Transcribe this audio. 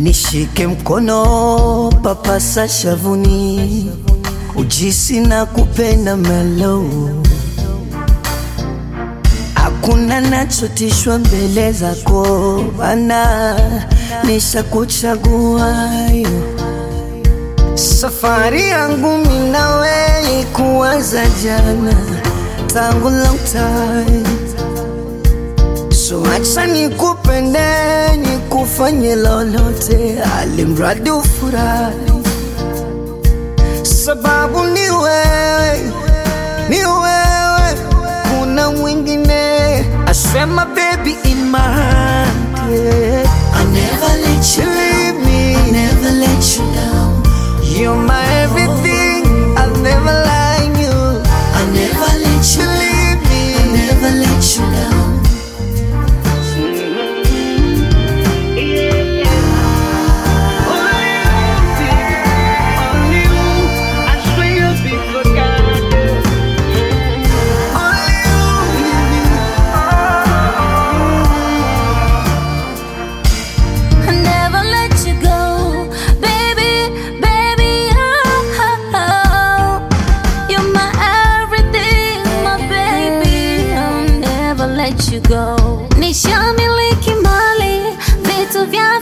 nishike mkono, papasa shavuni, ujisi na kupenda melo, hakuna nachotishwa mbele zako bana, nishakuchagua Safari yangu mimi nawe kuanza jana, tangu long time So acha nikupende, nikufanye lolote, alimradi ufurahi, sababu ni wewe, ni wewe, kuna mwingine. I swear my baby in my hand, yeah. I never let you Leave me, I never let you down. you're my everything. I'll never lie you. I never let you Leave I me. never let you down. I never let you go, baby, baby. Oh, oh, oh. You're my everything, my baby. I'll never let you go. Nishamiliki mali, vitu vya